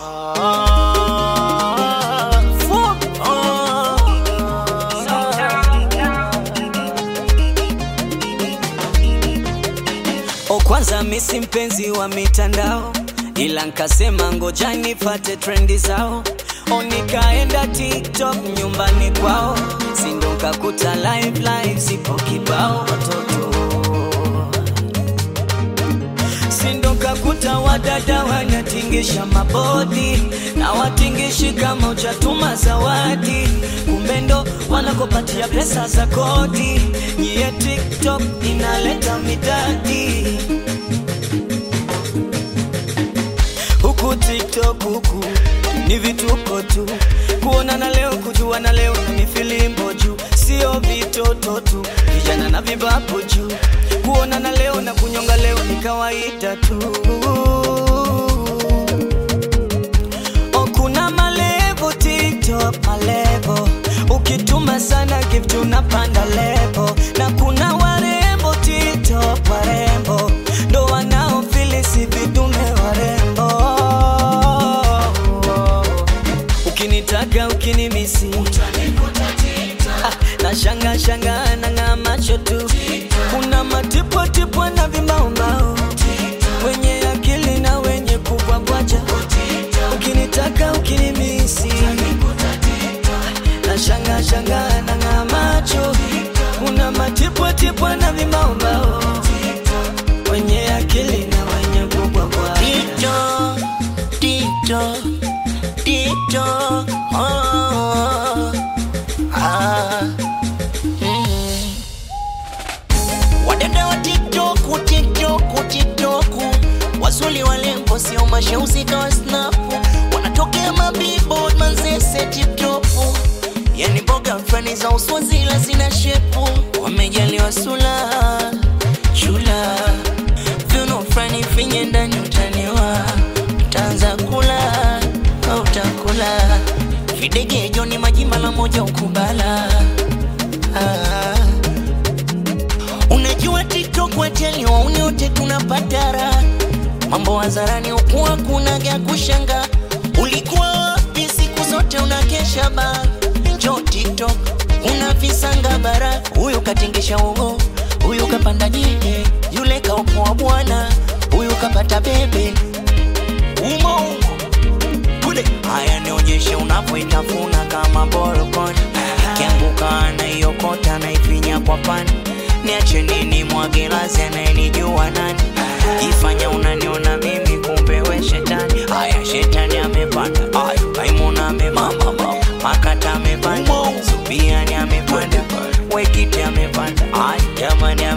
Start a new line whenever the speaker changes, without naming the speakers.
O, kwanza misi mpenzi wa mitandao, ila nkasema ngoja nifate trendi zao. O, nikaenda TikTok nyumbani kwao, sindo nkakuta live live zipo kibao watoto sindo kakuta wadada wanatingisha mabodi na watingishi kama uchatuma zawadi, kumbe ndo wanakopatia pesa za kodi. Nyie TikTok inaleta midadi huku TikTok huku ni vituko tu, kuonana leo kujuana leo na mifilimbo juu, sio vitoto tu, vijana na vibapo juu, kuonana leo na kunyonga leo ni kawaida tu. O, kuna malevo TikTok, malevo ukituma sana gift unapanda levo, na kuna warembo TikTok, warembo ndo wanaofilisi vidume warembo ukinitaka ukinimisi Ah, na shanga shanga na ng'aa macho tu kuna matipwatipwa na vimbaombao wenye akili na wenye kubwabwaja ukinitaka ukinimisi na shanga shanga na ng'aa macho kuna matipwatipwa na vimbaombao wenye akili na wenye kubwabwaja
TikTok, TikTok, TikTok, oh, ah, mm. Wadada wa TikTok, TikTok, TikTok, wazuli walembo sio mashauzi kawa snapu, wanatokea mabillboard manzese TikTok, yani boga mfani za uswazila zina shepu, wamejaliwa sula chula viuno frani finye ndani utaniwa utaanza kula au utakula videge joni majimba la moja ukubala ah. Unajua TikTok wateli wauni wote tunapatara mambo hadharani ukuwa kuna gya kushanga ulikuwa wapi siku zote unakesha ba njo TikTok una visanga bara huyu katingisha ugo huyu kapanda jike yule kaopoa bwana huyu kapata bebe umo umo kule haya nionyeshe unavyoitafuna kama borokoni ikianguka anaiokota naifinya kwa pani niache nini mwagelazi anayenijua nani jifanya unaniona mimi kumbe we shetani haya shetani amepanda haya maimuna amepanda makata amepanda subiani amepanda wekiti amepanda haya jamani